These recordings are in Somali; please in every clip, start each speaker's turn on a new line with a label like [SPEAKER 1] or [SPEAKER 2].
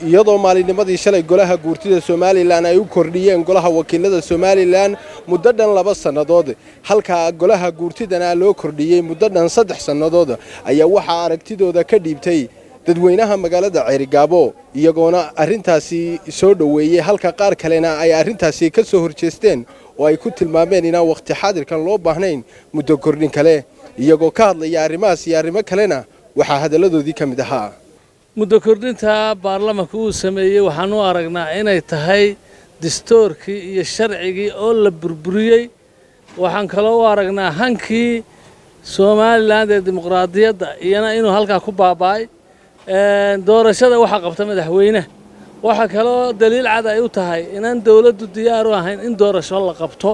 [SPEAKER 1] iyadoo maalinnimadii shalay golaha guurtida somalilan ay u kordhiyeen golaha wakiilada somalilan muddo dhan laba sannadood halka golaha guurtidana loo kordhiyey muddo dhan saddex sannadood ayaa waxaa aragtidooda ka dhiibtay dadweynaha magaalada ceerigaabo iyagoona arrintaasi soo dhoweeyey halka qaar kalena ay arrintaasi ka soo horjeesteen oo ay ku tilmaameen inaan wakhti xaadirkan loo baahnayn muddo kordhin kale iyagoo ka hadlaya arrimahaas iyo arrimo kalena waxaa hadalladoodii ka mid ahaa
[SPEAKER 2] muddo kordhinta baarlamanka uu sameeyey waxaan u aragnaa inay tahay dastoorkii iyo sharcigii oo la burburiyey waxaan kaloo u aragnaa hankii somalilan ee dimuqraadiyadda iyana inuu halkaa ku baaba'ay doorashada waxaa qabta madaxweyne waxaa kaloo daliil cad ay u tahay inaan dowladdu diyaar u ahayn in doorasho la qabto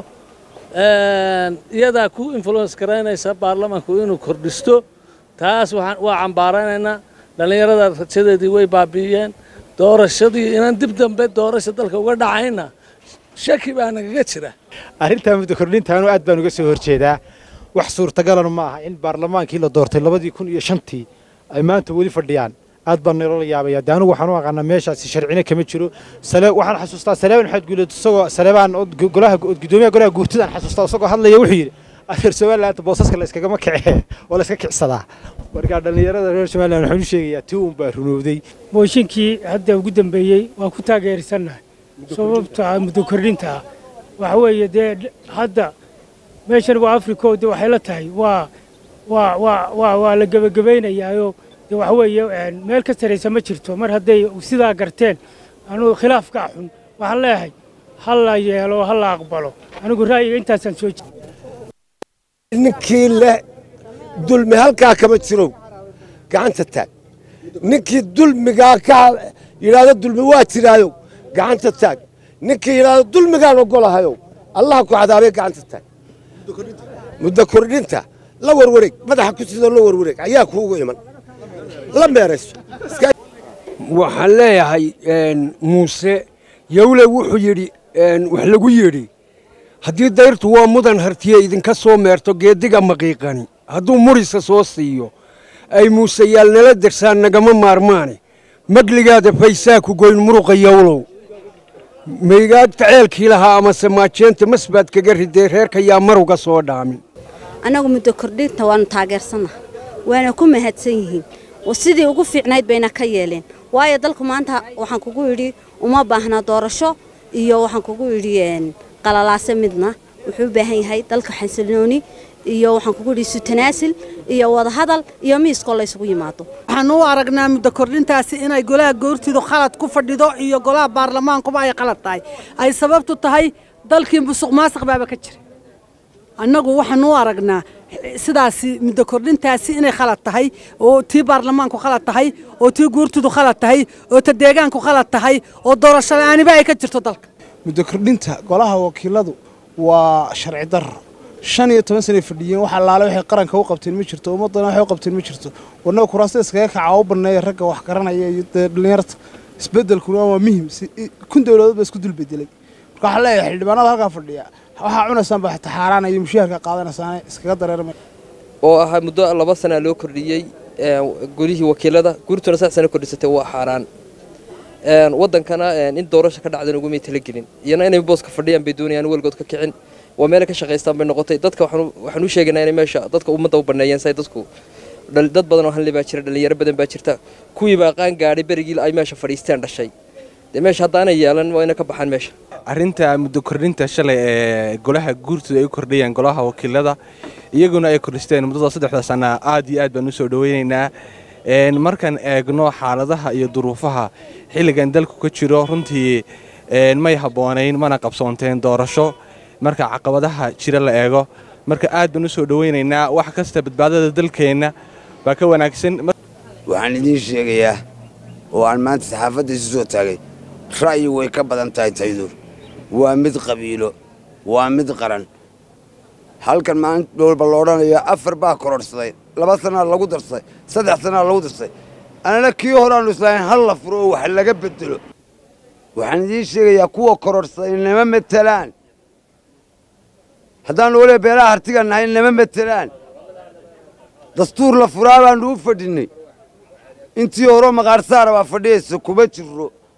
[SPEAKER 2] iyadaa ku influence garaynaysa baarlamanku inuu kordhisto taas waa cambaaranaynaa dhallinyarada rajadeedii way baabi'iyeen doorashadii inaan dib dambe doorasha dalka uga dhacayna shaki baa nagaga jira
[SPEAKER 3] arrintaa muddo kordhintaanu aad baan uga soo horjeedaa wax suurtagalana ma aha in baarlamaankii la doortay labadii kun iyo shantii ay maanta weli fadhiyaan aad baan naloola yaabaya de anugu waxaan u aqaanaa meeshaasi sharcina kama jiro waxaan xasuustaa saleebaan maxamed guuleed isagoo saleebaan golaha gudoomiyaha golaha guurtidaan xasuustaa isagoo hadlaya wuxuu yidhi reer somaliland boosaska la iskagama kice oo la iska kicsadaa marka dhallinyarada reer somaliland waxaan u sheegayaa tii uun baa runowday
[SPEAKER 4] mooshinkii hadda ugu dambeeyey waan ku taageerisannahay sababta muddo kordhinta ah waxa weeye dee hadda meeshan waa africo de waxay la tahay waa waa waa waa waa la gebagabaynayaayoo de waxa weeye meel ka saraysa ma jirto mar hadday sidaa garteen anugu khilaafkaa xun waxaan leeyahay ha la yeelo ha la aqbalo anigu ra'yiga intaasaan soo jeeda
[SPEAKER 5] ninkii leh dulmi halkaa kama jirow gacanta taag ninkii dulmigaa ka yidhaahdo dulmi waa jiraayow gacanta taag ninkii yidhaahdo dulmigaan ogolahayow allaha ku cadaabay gacanta taag muddo kordhinta la warwareeg madaxa ku sidoo la warwareeg ayaa kuugu iman la meerayso
[SPEAKER 6] waxaan leeyahay muuse yowle wuxuu yidhi wax lagu yidhi haddii dayrtu waa mudan hartiye idinka soo meerto geeddiga maqiiqani hadduu murisa soo siiyo ay muuseyaal nala dersaan nagama maarmaane magligaada faysaa ku goyn muruqa yowlow maygaagta ceelkii lahaa amase maajeenta masbaad kaga ridee reerka yaa maruga soo dhaamin
[SPEAKER 7] annagu muddo kordhinta waannu taageersannaha waana ku mahadsan yihiin sidii ugu fiicnayd bayna ka yeeleen waayo dalku maanta waxaan kugu idhi uma baahna doorasho iyo waxaan kugu idhi qalalaase midna wuxuu u baahan yahay dalka xasilnooni iyo waxaan kugu idhi sutanaasil iyo wadahadal iyo miiskoo laysugu yimaado
[SPEAKER 8] waxaan u aragnaa muddo kordhintaasi inay golaha goortidu khalad ku fadhido iyo golaha baarlamaankuba ay qalad tahay ay sababtu tahay dalkii musuq maasiq baaba ka jira annagu waxaan u aragnaa sidaasi muddo kordhintaasi inay khalad tahay oo tii baarlamaanku khalad tahay oo tii guurtidu khalad tahay oo ta deegaanku khalad tahay oo doorasho la'aaniba ay ka jirto dalka
[SPEAKER 3] muddo kordhinta golaha wakiiladu waa sharci darro shan iyo toban sanay fadhiyeen wax allaale waxay qaranka u qabteen ma jirto ummaddana waxay u qabteen ma jirto warnaga kuraasta iskaga kaca u banneeya ragga wax garanaya iyo dee dhallinyarta isbeddelkuna waa muhim kun dowladood baa isku dul bedelay marka waxaan leeyahay xildhibaanada halkaa fadhiya waxaa cunaysaan baa xataa xaaraan iyo mushaharka qaadanaysaane iskaga dareermay
[SPEAKER 9] oo ahaa muddo laba sana loo kordhiyey golihii wakiilada guurtuna sax sana kordhisatay waa xaaraan wadankana in doorasho ka dhacdan ugumay talagelin iyana inay booska fadhiyaan bay doonayaan weligood ka kicin waa meelay ka shaqaystaan bay noqotay dadka waxaan u sheegaynaa inay meesha dadka ummadda u banneeyeen say dadku dad badan oo hanle baa jira dhallinyaro badan baa jirta kuwiibaa qaan gaadhay berigii ay meesha fadhiisteen dhashay dee meesha haddaanay yeelan waa ina ka baxaan meesha
[SPEAKER 10] arrinta muddo kordhinta shalay ee golaha guurtooda ay u kordhayaan golaha wakiilada iyaguna ay kordhisteen muddada saddexda sana aad iyo aad baan u soo dhoweynaynaa markaan eegno xaaladaha iyo duruufaha xilligan dalku ka jiro runtii may habboonayn mana qabsoonteen doorasho marka caqabadaha jira la eego marka aad baan u soo dhoweynaynaa wax kasta badbaadada dalkeenna baa ka wanaagsan
[SPEAKER 11] waxaan idiin sheegayaa oo aan maanta saxaafadda isu soo taagay ra'yi way ka badan tahay taydur waa mid qabiilo waa mid qaran halkan maalin walba la odhanayo afar baa kororhsaday laba sanaa lagu darsaday saddex sanaa lagu darsaday annana kii horaannu islaahayn hal la furo oo wax laga bedelo waxaan idiin sheegayaa kuwa kororhsaday nama matelaan haddaannu waliba beelaha hartiga nahay nama matelaan dastuur la furaa baannu u fadhinnay intii horeo maqaarsaara baa fadhiyaysa kuma jirro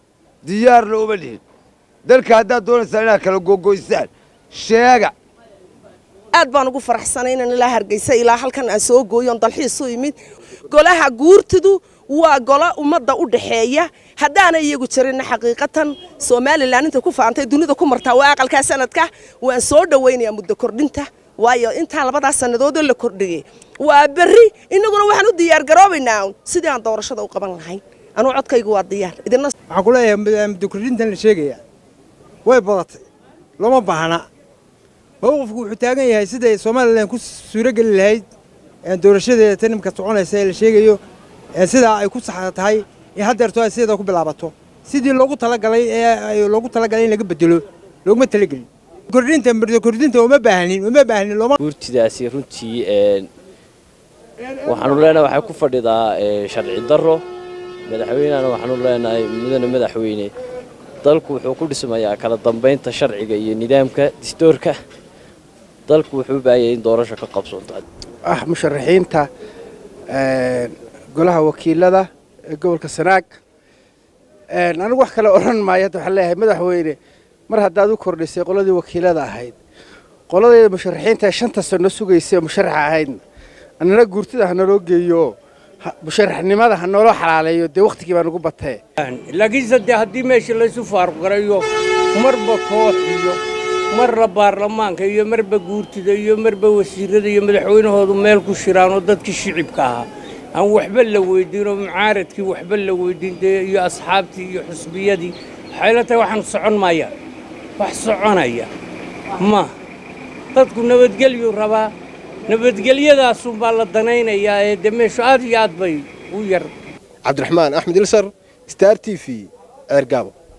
[SPEAKER 11] diyaarna uma lihin dalka haddaad doonaysaan inaad kala gogoysaan sheega
[SPEAKER 12] aad baan ugu faraxsanay inaan ilaa hargeysa ilaa halkan aan soo gooyon dalxiis u imid golaha guurtidu waa golo ummadda u dhaxeeya haddaana iyagu jirinna xaqiiqatan somalilan intay ku faantay dunida ku martaa waa aqalkaa sanadka waan soo dhowaynayaa muddo kordhinta waayo intaa labadaas sannadoodoo la kordhiyey waa berri innaguna waxaan u diyaargaroobaynaa sidii aan doorashada u qaban lahayn anuu codkaygu waa diyaar idina
[SPEAKER 13] waxaan ku leeyahay muddo kordhintan la sheegaya way badatay looma baahna mowqifku wuxuu taagan yahay siday somalilan ku suurogeli lahayd doorashadeeda tan imka soconaysa ee la sheegayo sidaa ay ku sax tahay in haddeerto ay sideeda ku bilaabato sidii loogu talagalay ee loogu talagalay in laga bedelo looguma talagelin kordhinta muddo kordhinta uma baahnin uma baahnin looma
[SPEAKER 14] guurtidaasi runtii waxaanu leenahay waxay ku fadhidaa sharci darro madaxweynehana waxaanu leenahay mudane madaxweyne dalku wuxuu ku dhismayaa kala dambaynta sharciga iyo nidaamka distoorka dalku wuxuu u baahayay in doorasho ka qabsoonto
[SPEAKER 15] ah musharaxiinta golaha wakiilada ee gobolka sanaag anigu wax kale odhan maayo hadda waxaan leeyahay madaxweyne mar haddaad u kordhisay qoladii wakiilada ahayd qoladeeda musharaxiinta ee shanta sano sugaysay oo musharaxa ahaydna annana guurtida ha naloo geeyo musharaxnimada ha nooloo xalaaleeyo dee wakhtigii baa nagu batee
[SPEAKER 16] laakiinse dee haddii meesha laysu faaruqgarayo marba koox iyo marna baarlamaanka iyo marba guurtida iyo marba wasiirada iyo madaxweynahoodu meel ku shiraan oo dadkii shicibka ahaa aan waxba la weydiin oo mucaaradkii waxba la weydiin dee iyo asxaabtii iyo xusbiyadii waxay la tahay waxaan socon maaya wax soconaya ma dadku nabadgelyu rabaa nabadgelyadaasunbaa la danaynayaa ee dee meeshu aad iyo aad bay u yar
[SPEAKER 1] cabdiraxmaan axmed ilsar star t v ceergaabo